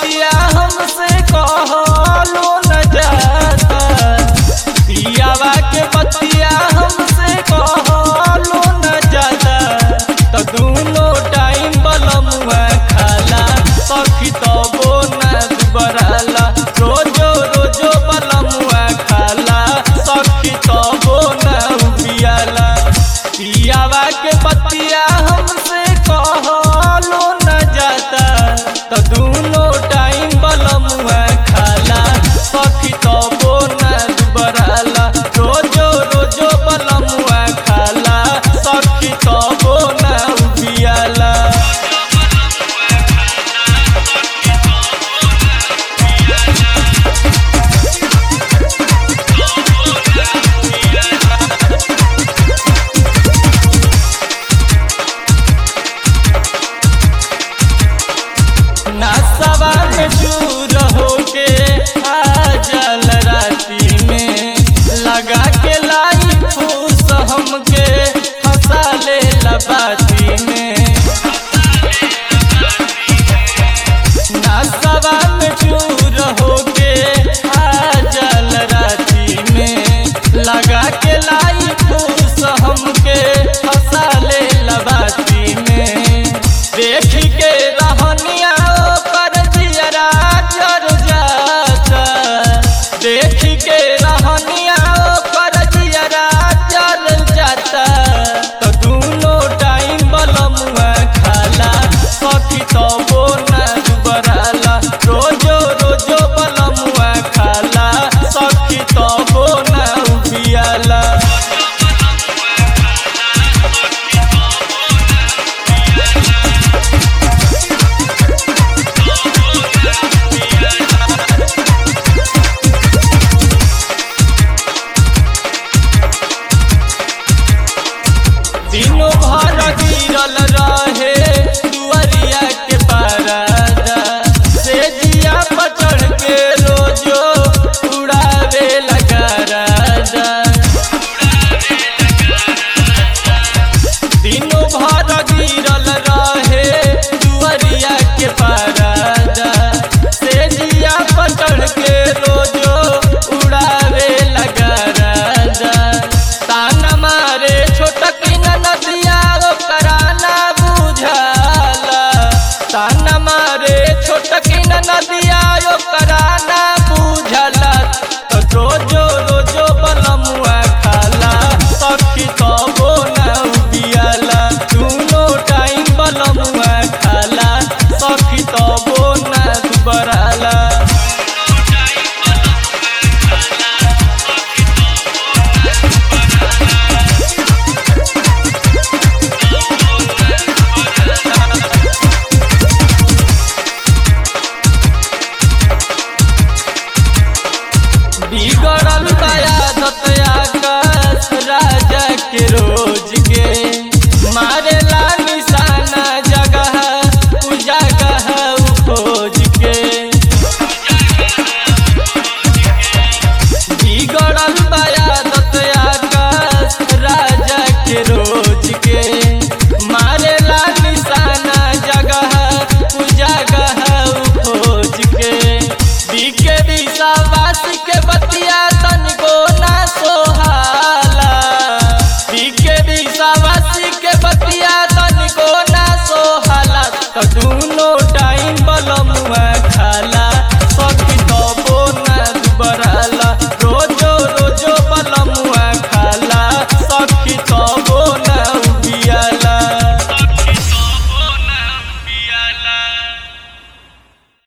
बतिया हमसे कहलो न जाता पियावा के बतिया हमसे कहलो न जाता त दोनों टाइम बलमुआ खाला सखी तबो न दुबराला रोजो रोजो बलमुआ खाला सखी तबो न उबियाला पियावा के बतिया हमसे कहलो न जाता त दोनों टाइम बलमुआ खाला सखी तबो न दुबराला रोजो रोजो बलमुआ खाला सखी तबो न उबियाला नसवा में चूर होके आ जल राती में लगा के लाई फूस हमके हंसा ले लबाती में नसवा में चूर होके आ जल राती में लगा के लाई फूस हमके हंसा ले लबाती में देख के रहनिया पर जियरा जर जाता देख के रहनिया पर जियरा जर जाता तो दोनों टाइम बलमुआ खाला सखी तबो न दुबराला रोजो रोजो बलमुआ खाला सखी तबो न उबियाला दिनों भर गिरल रहे दुआरिया के पारादा से जिया पर चढ़ के रोजो उड़ावे लगा राजा दिनों भर गिरल रहे दुआरिया के पारादा से जिया पर चढ़ के रोजो उड़ावे लगा राजा ताना मारे छोटक नदिया ओकरा ना बुझाला ताना मारे छोटक नदिया ओकरा ना बुझाला तो रोजो रोजो बलमुआ खाला सखी तबो ना उबियाला दुनो टाइम बलमुआ खाला सखी तबो ना दुबराला बिगड़ल दया दतया कस राजा के रोज के मारेला निशाना जगह उजागह खोज के बिगड़ल दया दतया कस राजा के रोज के मारेला निशाना जगह उजागह खोज के बीके विश्वास के बतिया तनिको ना सोहाला बीके विश्वास के बतिया तनिको ना सोहाला तो दोनों